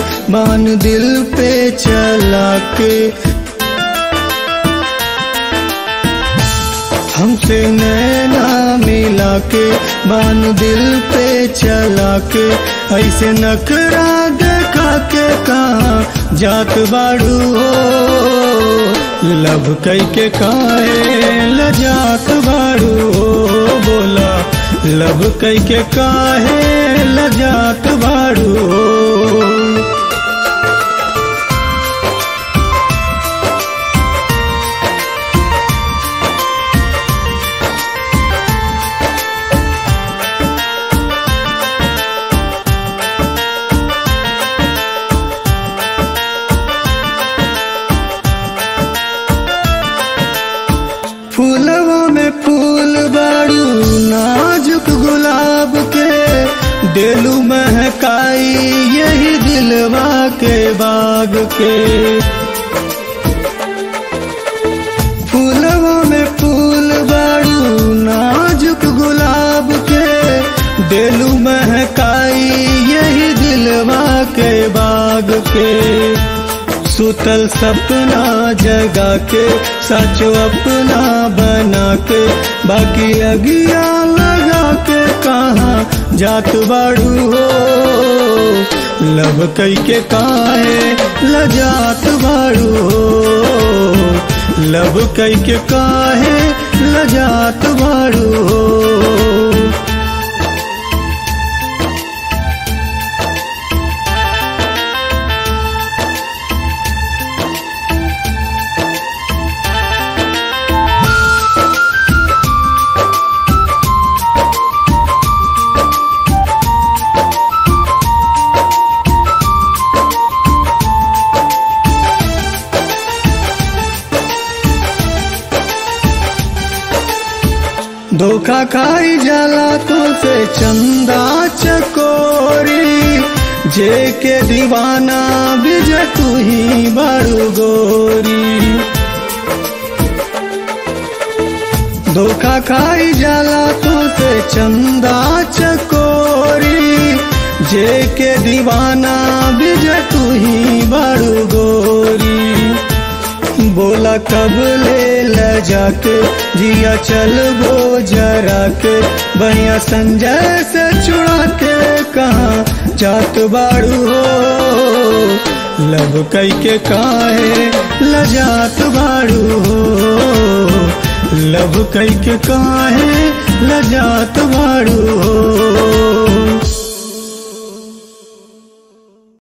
बान दिल पे चला के हमसे नैना मिला के बान दिल पे चला के ऐसे नखरा देखा के कहा जात बाड़ू हो लब कई के काहे लजात बाड़ू हो बोला लब कई के काहे लजात बाड़ू हो फूलवा में फूल बाड़ू नाजुक गुलाब के दिलू महकाई यही दिलवा के बाग के फूलवा में फूल बाड़ू नाजुक गुलाब के दिलू महकाई यही दिलवा के बाग के सुतल सपना जगा के सचो अपना बना के बाकी अगिया लगा के कहा जात बाड़ू हो लब कई के काहे लजात बाड़ू हो लब कई के काहे लजात बाड़ू हो धोखा खाई जाला तो से चंदा चकोरी जे के दीवाना बिज तू ही बड़ू गोरी धोखा खाई जाला तो से चंदा चकोरी जे के दीवाना बिज तू ही बड़ू गोरी बोला कब ले ल जाके जिया चल वो जरा के बढ़िया संजय से छुड़ा के कहा जात बाड़ू हो लब कई के काहे लजात बाड़ू हो लब कई के काहे लजात बाड़ू हो